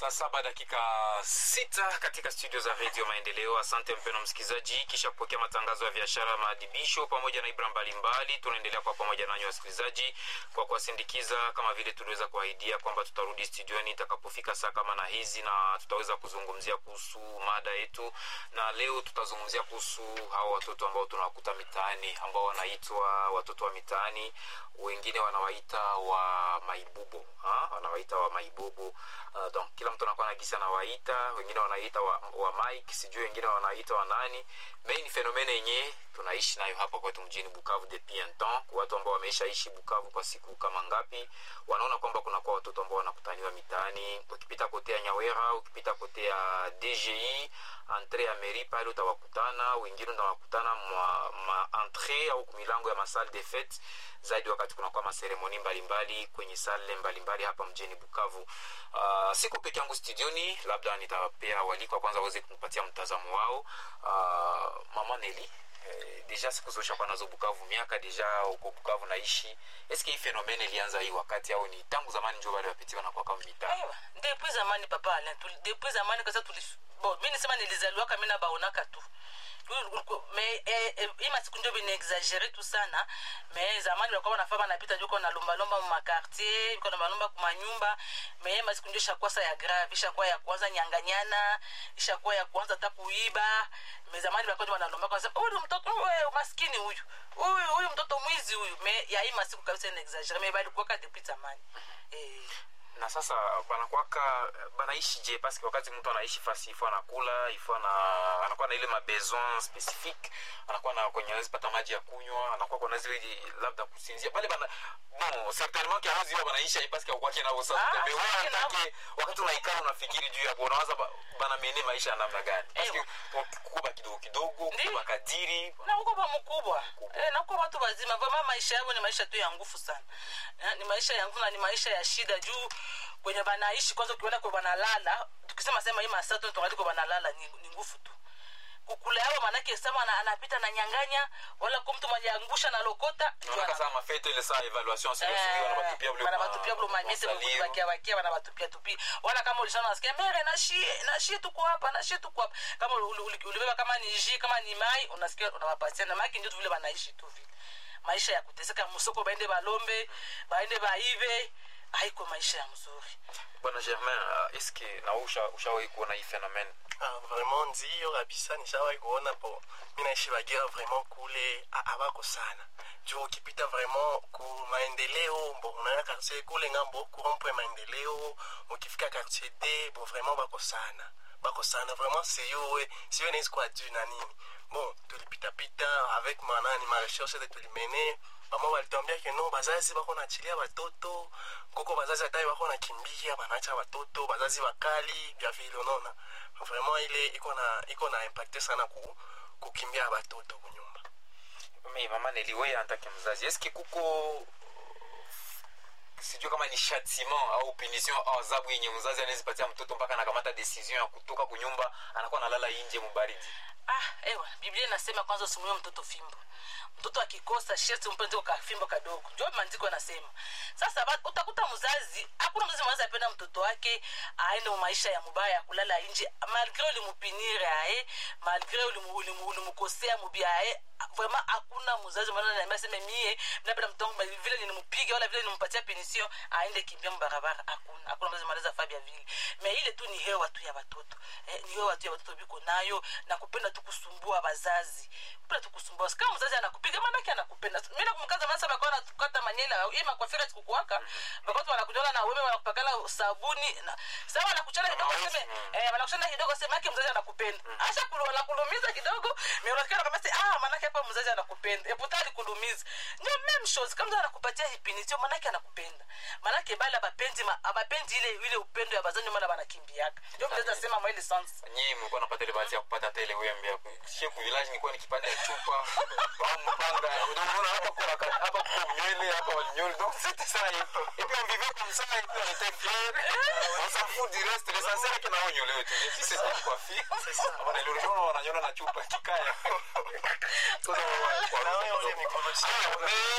saa saba dakika sita katika studio za redio maendeleo asante mpeno msikilizaji kisha kupokea matangazo ya biashara maadibisho pamoja na ibra mbalimbali tunaendelea kwa pamoja nanyi wasikilizaji kwa kuwasindikiza kama vile tuliweza kuahidia kwamba tutarudi studioni itakapofika saa kama na hizi na tutaweza kuzungumzia kuhusu mada yetu na leo tutazungumzia kuhusu hao watoto ambao tunawakuta mitaani ambao wanaitwa watoto wa mitaani wengine wanawaita wa maibubo ha? wanawaita wa maibubo uh, donc kila mtu anakuwa na gisi anawaita wengine wanaita wa, wa mike sijui wengine wanaita wa nani me ni fenomene yenye tunaishi nayo hapa kwetu mjini bukavu depuis un temps watu ambao wameishaishi bukavu kwa siku kama ngapi wanaona kwamba kunakuwa watoto ambao wanakutaniwa mitaani ukipita kote ya nyawera ukipita kote ya dgi entre ya meri pale utawakutana wengine unawakutana ma, ma entre au milango ya masale de fete zaidi wakati kunakuwa maseremoni mbalimbali kwenye sale mbalimbali hapa mjini bukavu uh, siku peke yangu studioni labda nitapea walikwa kwanza waweze kunipatia mtazamo wao uh, mama neli eh, deja siku zoshakuwa nazo bukavu miaka deja huko bukavu naishi eske hii fenomene ilianza hii wakati au ni tangu zamani njo wale wapiti wanakuwa kama mitaa Ewa, depuis zamani papa Alain, tuli- depuis zamani kasa tuli bon mi nisema nilizaliwaka mi nabaonaka tu me eh, eh, hii masiku ndio vinaexagere tu sana me zamani walikuwa wanafaa banapita juko nalombalomba mumakartier iko nalombalomba kumanyumba me masiku ndio ishakuwa sa ya grave ishakuwa ya kwanza nyanganyana ishakuwa ya kwanza hata kuiba me zamani walikuwa ndio wanalomba kwa sababu huyu mtoto huyu maskini huyu huyu huyu mtoto mwizi huyu me ya hii masiku kabisa inaexagere me balikuwaka depuis zamani eh na sasa banakwaka banaishi je paske wakati mtu anaishi fasi ifo anakula ifo ana, anakuwa na ile mabesoin specifique anakuwa na kwenye awezi pata maji ya kunywa anakuwa kuna zile labda kusinzia pale bana bon certainement que hawezi wa banaisha hii paske akwake navo sasa Ah, mais wewe kwake navo. unatake wakati unaikana unafikiri juu yapo unawaza ba- banamene maisha ya namna gani paske Ewa. kuba kidogo kidogo Ndi. kuba kadiri na uko ba mkubwa Mkubwa. eh, na uko watu wazima vama maisha yao ni maisha tu ya nguvu sana eh, ni maisha ya nguvu na ni maisha ya shida juu kwenye banaishi kwanza ukiona kwe banalala tukisema sema hii masaa tu tungali kwe banalala ni, ni nguvu tu kukula yao manake sama ana- anapita na nyanganya wala ko mtu mwenye angusha na lokota naonaka saa mafete ile saa evaluation sio sio wanabatupia bule banabatupia bulo mamese bakia bakia banabatupia tupi wala kama ulishana nasikia mere nashie nashie tuko hapa nashie tuko hapa kama uli- uli- ulibeba kama ni ji kama ni mai unasikia unawapatia na maki ndio tu vile banaishi tu vile maisha ya kuteseka musoko baende balombe baende baive haiko maisha ya mzuri bwana germain uh, eske na wewe usha- ushawahi kuona hii phenomene Ah, vraiment ndiyo kabisa nishawahi kuona po mi naishi bagira vraiment kule ah, abako sana juu ukipita vraiment ku maendeleo bo unaona quartier kule ngambo kurompo ya maendeleo ukifika quartier d bo vraiment bako sana bako sana vraiment siyo siyo naisi kwa juu na nini bon tulipitapita avec manani marecherche te tulimene bama balituambia ke no bazazi bako nachilia batoto koko bazazi hata bako nakimbia banacha batoto bazazi bakali vya vile unaona vraiment ile iko na iko na impacte sana ku, kukimbia batoto kunyumba mi mama neliwe antake mzazi eske kuko sijui kama ni châtiment au punition au adhabu yenye mzazi anawezipatia mtoto mpaka anakamata decision ya kutoka kunyumba anakuwa analala inje mubaridi ah ewa biblia inasema kwanza usimuie mtoto fimbo mtoto akikosa sherti umpe ndio ka fimbo kadogo ndio maandiko yanasema sasa ba- utakuta mzazi hakuna mzazi mwanaweza apenda mtoto wake aende mu maisha ya mubaya ya kulala nje malgre ulimupinire aye malgre ulimu- ulimu- ulimukosea mubia aye vraiment hakuna mzazi mwana ananiambia sema mie napenda mtoto wangu vile nilimpiga wala vile nimpatia penisio aende kimbia mbarabara hakuna hakuna mzazi mwanaweza fabia vile me ile tu ni hewa tu ya watoto eh, ni hewa tu ya watoto biko nayo na kupenda tu kusumbua wazazi kupenda tu kusumbua kama mzazi anakupiga maanake anakupenda mimi nakumkaza masa bakwa natukata manyela hii makwafira sikukuwaka bakwa wanakujola na wewe wanakupakala sabuni na sawa wanakuchana kidogo sema eh wanakuchana kidogo sema yake mzazi anakupenda acha kulu wanakulumiza kidogo mimi unasikia kama sasa ah maanake hapa mzazi anakupenda e putali kulumiza ndio meme shows kama mzazi anakupatia hipinitio maanake anakupenda maanake bala abapendi ma- abapendi ile ile upendo ya bazani mala banakimbiaka ndio mzazi asema mwa ile sense nyie mlikuwa napata ile bahati ya kupata hata ile wembe ya kushia ku village nilikuwa nikipata chupa au mpanga ndio unaona hapa kuna ka- hapa kwa nywele hapa wa nywele donc c'était ça et et puis on vivait comme ça et puis on était fiers on s'en fout du reste l'essentiel que nao nywele wetu si c'est ça quoi fille on est l'urgence on wananyola na chupa kikaya Sasa wa- wa- Na wewe ule mikono chini. Ah, mais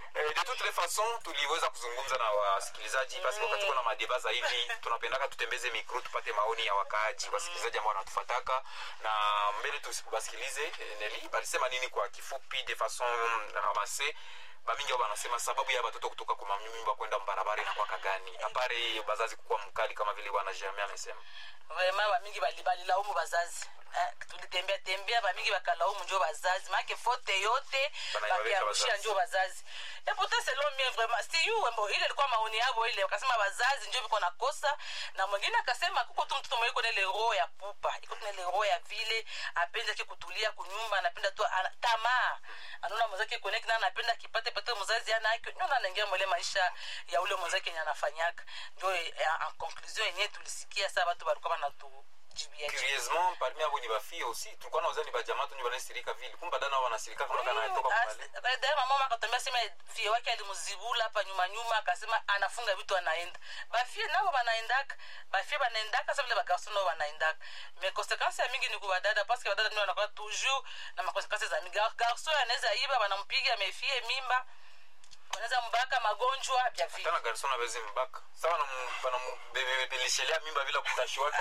Eh, de toutes les façons tuliweza kuzungumza na wasikilizaji basi wakati kuna madeba za hivi tunapendaka tutembeze mikro tupate maoni ya wakaaji wasikilizaji ambao wanatufataka na mbele tubasikilize eh, neli balisema nini kwa kifupi de façon ramase bamingi ao banasema sababu ya batoto kutoka kwa manyumba kwenda mbarabara inakwaka gani apare bazazi kukuwa mkali kama vile bwana germain amesema vraiment bamingi bali- balilaumu bazazi Eh, tulitembea tembea bamingi bakalaumu njo bazazi make fote yote Banaiwaweka bakiarushia bazazi. njo bazazi et pourtant selon mie vraiment siyuwe mbo ile ilikuwa maoni yabo ile wakasema bazazi njo viko nakosa na mwingine akasema kuko tu mtoto mwenye iko na ile roho ya pupa iko na ile roho ya vile apenda ki kutulia kunyumba anapenda tu ana- tamaa anaona mwenzake connect na anapenda kipate pate mzazi ana yake ndio anaingia mwele maisha ya ule mwenzake yenye anafanyaka ndio eh, en conclusion yenyewe tulisikia saa watu walikuwa wanatujibia curieusement parmi abo ni bafie aussi tulikuwa nauza ni bajamaa tu ndio banasirika vile kumba dana ao banasirika kama kana anatoka kupale dae mama akatambia sema fie wake alimzibula hapa nyuma nyuma akasema anafunga vitu anaenda bafie nabo banaendaka bafie banaendaka sa vile bagarso nao banaendaka mais conséquence ya mingi ni kubadada parce que badada ndio wanakuwa toujours na makonsequence za mingi Gar- garso anaweza iba banampiga mefie mimba wanaweza mbaka magonjwa vya vile tana garson awezi mbaka sa banambebeleshelea mimba bila kutashiwaka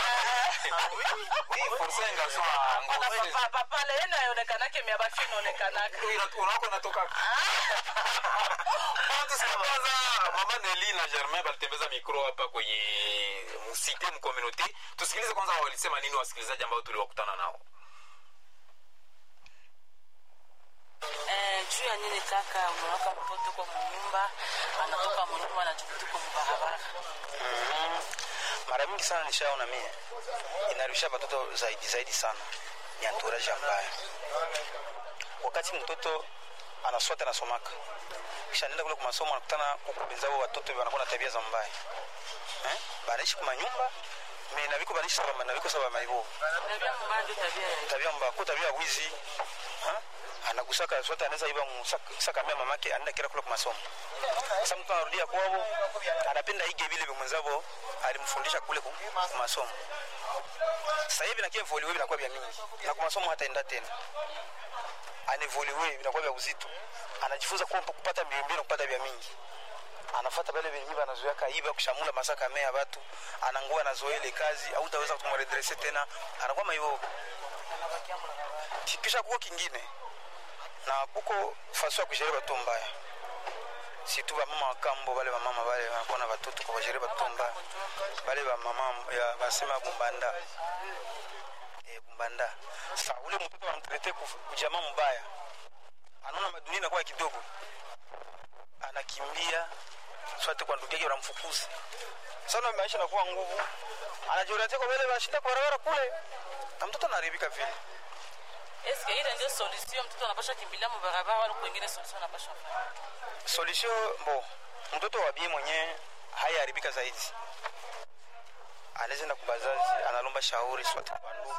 forsa garson papale yene ayonekanake mia bafie inaonekanaka unako natoka tusikiliza mama neli na germain balitembeza mikro hapa kwenye msite mkomunote tusikilize kwanza walisema nini wasikilizaji ambao tuliwakutana nao Eh, juu ya nini kaka unaoka mtoto kwa munyumba anatoka munyumba anajukutu kwa mubarabara mara mingi sana nishaona mie inarusha watoto zaidi zaidi sana ni anturaji mbaya wakati mtoto anaswata anasomaka kisha nenda kule kwa masomo anakutana kukubenzao watoto wanakuwa na tabia za mbaya eh? banaishi kwa manyumba me naviko banaishi saba naviko saba maibo tabia mbaya ndio tabia ya tabia mbaya ko tabia ya wizi ha? anagusaka swata anaweza iba saka mia mamake anaenda kila kule kwa masomo sasa mtu anarudia kwao anapenda ige vile vya mwenzavo alimfundisha kule ku ku masomo sasa hivi nakia voliwe vinakuwa vya mingi na kwa masomo hataenda tena anevoliwe vinakuwa vya uzito anajifunza kuwa kupata mbio mbio na kupata vya mingi anafata pale venye miba anazoea kaiba kushamula masaka mea watu anangua anazoea ile kazi au utaweza kumredresse tena anakuwa maivo kisha kuko kingine na kuko faso ya kushiri bato mbaya situ bamama wakambo bale bamama bale wanakuwa na batoto kwa bashiri bato mbaya bale bamama ya basema bumbanda e, bumbanda sa ule mtoto anamtrete kujamaa mbaya anaona madunia inakuwa kidogo anakimbia swate kwa ndugu yake wanamfukuza sana maisha nakuwa nguvu anajiorientia kwa wale washinda kwa barabara kule na mtoto anaharibika vile eske ile ndio solution mtoto anapasha kimbilia mubarabara wala kwengine solution anapasha fanya solution bo mtoto wa bie mwenyewe hayaharibika zaidi anaweza enda kubazazi analomba shauri swate kwa ndugu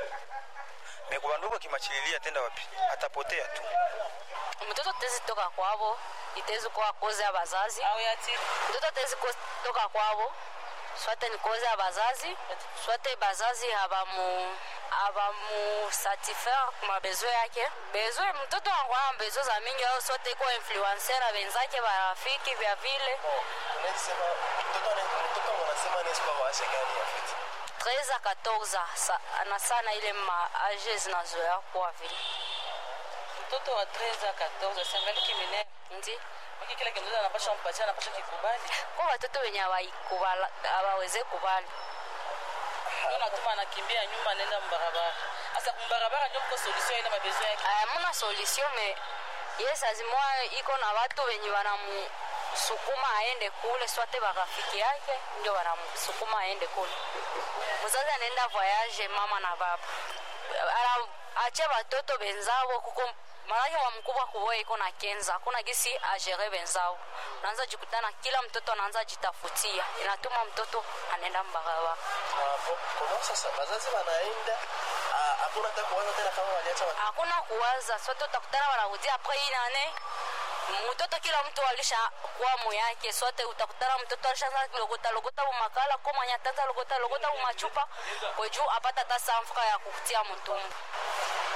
me kwa ndugu akimachililia tenda wapi atapotea tu mtoto tezi toka kwavo itezi kuwa koze ya bazazi au yati mtoto tezi ko- toka kwavo swate ni koze ya bazazi swate bazazi habamu abamu satisfaire kuma bezo yake bezo mtoto anakuwa na bezo za mingi au swate iko influencer na benzake barafiki vya vile Unasema mtoto ana- mtoto wanasema anaweza kuwa wa age gani en fait? 13 a 14 sa- ana sana ile maage zinazoea kuwa vile mtoto wa 13 14 sangali kimine ndi maki kila kimtoto anapasha mpatia anapasha kikubali kwa watoto wenye hawaikubala- hawaweze kubali ndio natuma anakimbia nyuma anaenda mbarabara sasa mbarabara ndio mko solution ile mabezo yake muna solution me yes azimwa iko na watu wenye wanamsukuma aende kule swate barafiki yake ndio wanamsukuma aende kule mzazi anaenda voyage mama na baba Ana- ache watoto benzao kuko manake wa mkubwa kuboa iko na kenza hakuna gisi agere benzao unaanza jikutana kila mtoto anaanza jitafutia inatuma mtoto anaenda mbarabara Ah, bo- komo sasa bazazi wanaenda ah, hakuna hata kuwaza tena kama waliacha watoto hakuna kuwaza sote utakutana wanarudia apres hii nane mtoto kila mtu alisha kwamu yake sote utakutana mtoto alishaanza logota logota bumakala ko mwenye atanza logota logota bumachupa kweju apata hata samfuka ya kukutia mtumbu na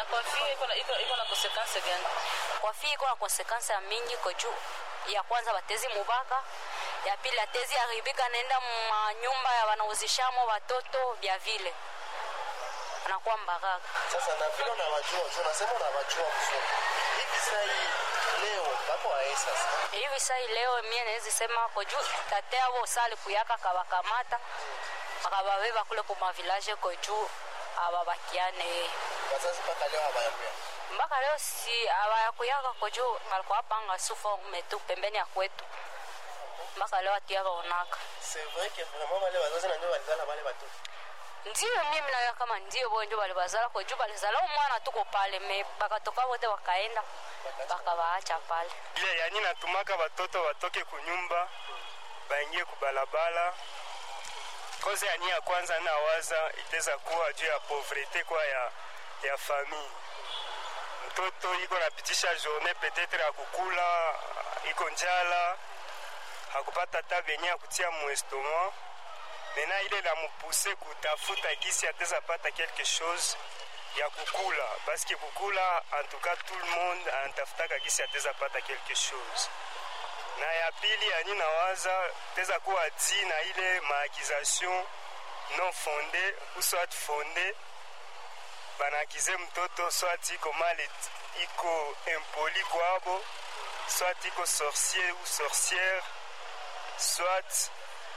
kwa fie iko na- iko iko na consequence gani kwa fii iko na konsekansi ya mingi ko juu ya kwanza batezi mubaka ya pili atezi haribika naenda manyumba ya wanauzishamo watoto vya vile anakuwa mbaraka sasa na vile unawajua juu unasema unawajua mzuri hivi saa hii leo bako wae sasa hivi sai leo mie nawezi sema ko juu tate avo sali kuyaka akawakamata akababeba kule kumavilaje ko juu ababakiane wazazi mpaka leo hawayakuya mpaka leo si awayakuyaka ko juu alikuwa panga sufa metu pembeni ya kwetu mpaka leo atiyaka onaka c'est vrai que vraiment wale wazazi nanjo walizala wale watoto ndiyo mimi nayo kama ndiyo bo njo balibazala ko juu balizala umwana tuko pale me bakatoka wote wakaenda bakabaacha pale ile yani natumaka watoto watoke kunyumba baingie kubalabala koze yani ya kwanza nawaza iteza kuwa juu ya pauvrete kwa ya, ya famille mtoto iko napitisha journée peut-être ya kukula iko njala hakupata ta benye ya kutia muestoma mena ile namupuse kutafuta gisi ateza pata quelque chose ya kukula paske kukula en tout cas tout le monde anatafutaka gisi ateza pata quelque chose na ya pili yani nawaza teza kuwa di na ile maakization non fonde ou soit fonde banaakize mtoto soit iko mal iko impoli kwabo soit iko sorcier ou sorcière soit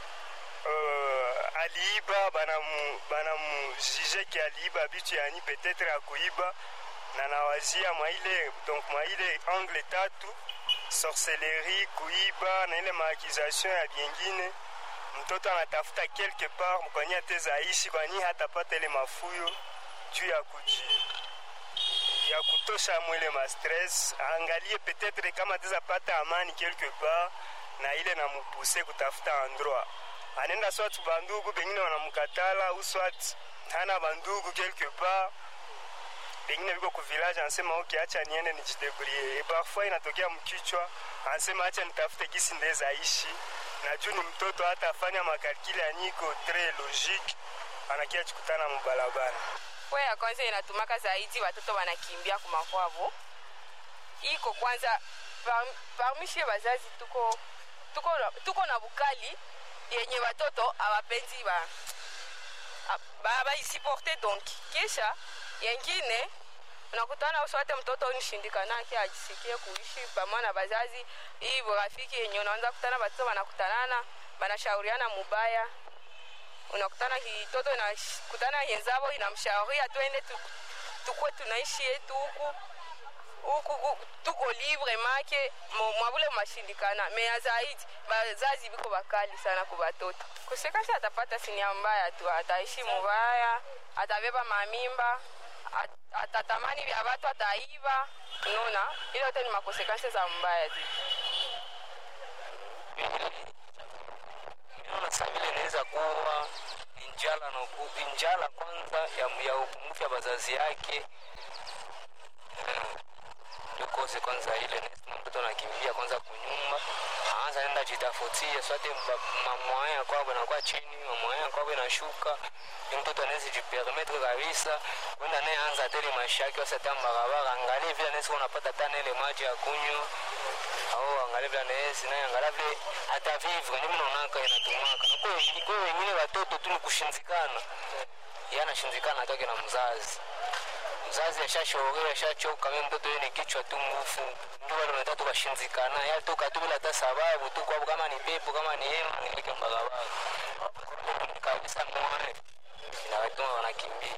uh, aliiba banamu banamujije ki aliiba bitu yani peut-être akuiba na nawazia mwa ile donc mwa ile angle tatu sorcellerie kuiba na ile maakization ya vyengine mtoto anatafuta quelque part kwenye atezaishi kwani hatapata ile mafuyo juu ya kuji ya kutosha mwile mastress aangalie peut-être kama atezapata amani quelque part na ile namupuse kutafuta endroit anaenda swat bandugu bengine wanamkatala au swat hana bandugu quelque part bengine biko ku village anasema ok acha niende nijidebrie e parfois inatokea mkichwa anasema acha nitafute gisi ndeza ishi na juu ni mtoto hata afanya makalkile anyiko tres logique anakia chikutana mubalabala kwa ya kwanza inatumaka zaidi watoto wanakimbia kumakwavo iko kwanza par- parmi shie wazazi tuko tuko, na- tuko na bukali yenye watoto awapenzi ba ba- baisiporte donc kisha yengine unakutana uswate mtoto unishindikanake ajisikie kuishi pamoja na bazazi hii rafiki yenye unaanza kutana watoto wanakutanana wanashauriana mubaya unakutana kitoto inakutana yenzavo inamshauria twende tu- tukwe tunaishi yetu huku huku huku, tuko libre make mo- mwavule mashindikana meya zaidi bazazi biko bakali sana ku batoto kusekasi atapata sinia mbaya tu ataishi mubaya atabeba mamimba at- atatamani vya watu ataiba unaona ile yote ni makonsekansi za mbaya tu naona saa vile inaweza kuwa njala na upu- njala kwanza ya, ya upungufu ya bazazi yake Eh, ndio kose kwanza ile nasema mtoto anakimbia kwanza kunyumba aanza nenda jitafutia swate mamwaya kwabo nakuwa chini mamwaya kwabo inashuka ni mtoto anaweza jipermetre kabisa kwenda naye anza tele maisha yake wasata barabara angalie vile anaweza unapata tana ile maji ya kunywa au angalia vile anaweza naye angalia vile hata vivre ni mnaonaka inatumaka na kwa wengine- kwa wengine watoto tu ni kushinzikana yeye anashinzikana atoke na mzazi mzazi ashashauriwa ashachoka mimi mtoto yeye ni kichwa tu ngufu ndio wale wanataka tukashinzikana ya toka tu bila hata sababu tu kwa kama ni pepo kama ni hema nilike barabara kabisa mwana inawatuma wanakimbia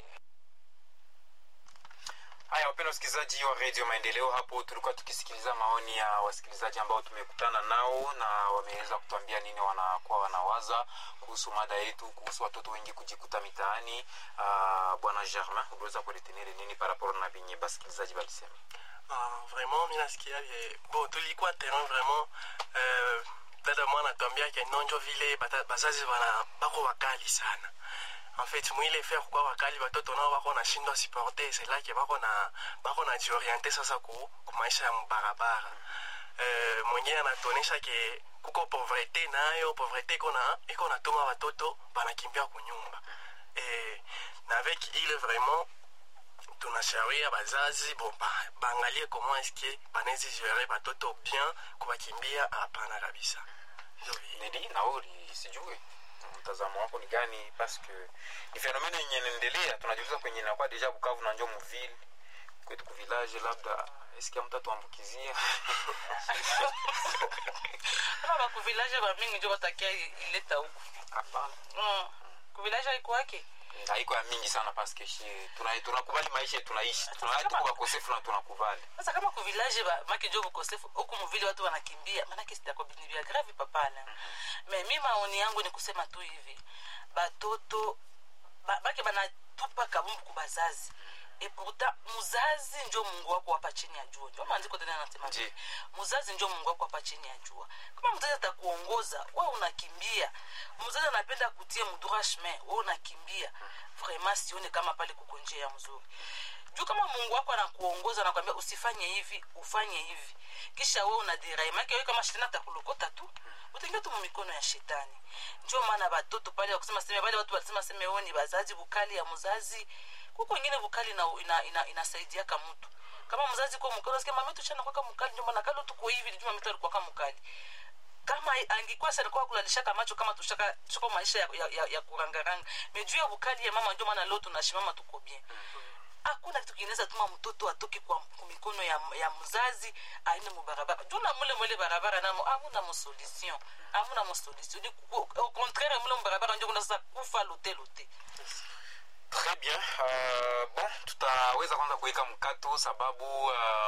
haya wapenda wasikilizaji wa redio maendeleo hapo tulikuwa tukisikiliza maoni ya wasikilizaji ambao tumekutana nao na wameweza kutuambia nini wanakuwa wanawaza kuhusu mada yetu kuhusu watoto wengi kujikuta mitaani uh, bwana germain uliweza kuretenere nini paraporo na venye basikilizaji balisema Ah, vraiment mi nasikia vye bon tulikuwa terrain vraiment euh, dada mwana atuambia ke nonjo vile bata- bazazi bana bako wakali sana en fait mwile faire kwa wakali batoto nao bako nashindwa supporter c'est là ke bako na bako na jioriente sasa ku, ku maisha ya mbarabara euh, mwingine anatuonesha ke kuko pauvreté nayo pauvreté iko na iko natuma batoto banakimbia kunyumba eh, na avec ile vraiment tunashawia bazazi bon ba- baangalie comment eske banawezi gere batoto bien kubakimbia hapana kabisa Ndio vile. nili nauli sijui mtazamo wako ni gani paske ni fenomene yenye inaendelea tunajiuliza kwenye inakuwa deja bukavu na njo mvile kwetu kuvilaje labda esikia mtu atuambukizia kama bakuvilaje bamingi njo batakia ileta huku hapana Mm. kuvilaje aikwake haiko ya mingi sana paske shi tuna- tunakubali maisha tunaishi tunaa tuko wakosefu na tunakubali sasa kama kuvilaje make njo bukosefu huku muvili watu wanakimbia manake sitakobini vya gravi papana me mi maoni yangu ni kusema tu hivi batoto ba, bake banatupa kabumbu kubazazi e pourtant muzazi njo mungu wako hapa chini ya jua njo maandiko tena anasema Ndiyo. muzazi njo mungu wako hapa chini ya jua kama mzazi atakuongoza we unakimbia mzazi anapenda kutia mudura chemin we unakimbia vraiment sione kama pale kuko njia ya mzuri juu kama mungu wako anakuongoza anakwambia usifanye hivi ufanye hivi kisha we unadirai make we kama shetani atakulokota tu utaingia tu mumikono ya shetani njo maana batoto pale wakusema seme pale watu walisema seme o ni bazazi bukali ya mzazi kuko ingine bukali ina, ina, ina, inasaidiaka mtu kama mzazi kwa mkali unasikia mama yetu chana kwaka mkali ndio maana kalo tuko hivi ndio mama yetu alikuwa kama mkali kama angikuwa sasa alikuwa kulalishaka macho kama tushaka tuko maisha ya, ya, ya, ya kurangaranga mejuu ya bukali ya mama ndio maana leo tunashimama tuko bien hakuna kitu kinaweza tuma mtoto atoke kwa kwa mikono ya, ya mzazi aende mubarabara juu na mule mwele barabara namo amuna mosolution amuna mosolution ni ku- au contraire mule mubarabara njo kuna sasa kufa lote lote Très bien. Uh, bon, tutaweza kwanza kuweka mkato sababu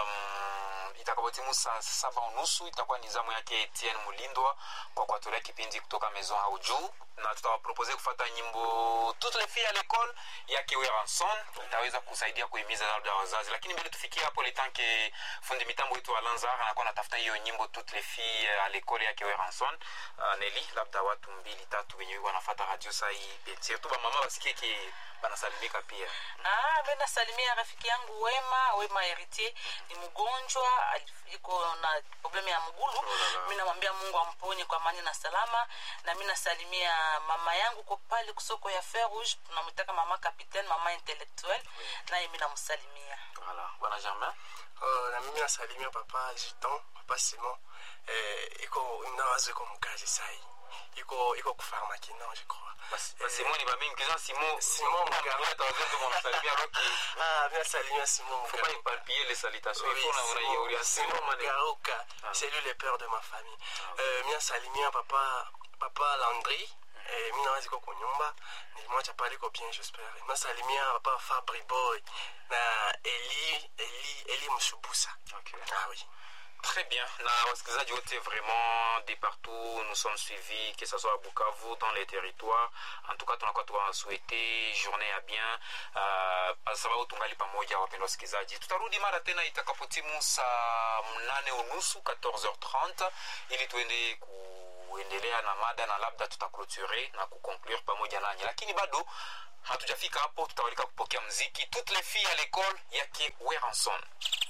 um, itakapotimu saa saba unusu itakuwa ni zamu yake Etienne Mulindwa kwa kuatolea kipindi kutoka Maison au juu na tutawapropose kufata nyimbo toutes les filles à l'école yake Weranson itaweza kusaidia kuhimiza labda wazazi, lakini mbele tufikie hapo litanke fundi mitambo wetu Alanzar anakuwa anatafuta hiyo nyimbo toutes les filles à l'école yake Weranson. Uh, Neli, labda watu mbili tatu wenye wanafata radio saa hii betie tu bamama basikie ki banasalimika pia Ah, mi nasalimia rafiki yangu Wema, Wema Heritier ni mgonjwa, alif- iko na problemu ya mgulu. Mi namwambia Mungu amponye kwa amani na salama, na mi nasalimia mama yangu ko pale kusoko ya Fer Rouge, tunamwitaka mama capitaine, mama intellectuel, naye mi namsalimia. voilà bwana Germain Oh, na mimi nasalimia papa Giton, papa Simon. Eh, iko nawazo iko mkazi sai. Iko iko kufarmaki non je crois. basi basi Simoni bamingi kizana Simon Simon Muganga. hata wazee ndio wanasalimia roki Ah, bien saluer Simon faut pas Muganga. éparpiller les salutations Oui, il faut na Simon- una uria Simon Simon mane Mugaruka, c'est lui le père de ma famille. Euh, mimi nasalimia papa papa Landry. Eh, mi nawazi ko kunyumba nilimwacha pale iko bien j'espère nasalimia papa Fabri Boy na Eli Eli Eli Mshubusa okay. ah oui Très bien. Na wasikilizaji wote vraiment de partout nous sommes suivis que ce soit à Bukavu dans les territoires. En tout cas tunakuwa tuwasouhaite journée ya bien uh, kwa sababu tungali pamoja wapendwa wasikilizaji. Tutarudi mara tena itakapotimu saa mnane unusu 14h30 ili tuende kuendelea na mada na labda tutaclôturer na kuconclure pamoja nanyi, lakini bado hatujafika hapo. Tutawalika kupokea mziki toutes les filles à l'école yake Weranson.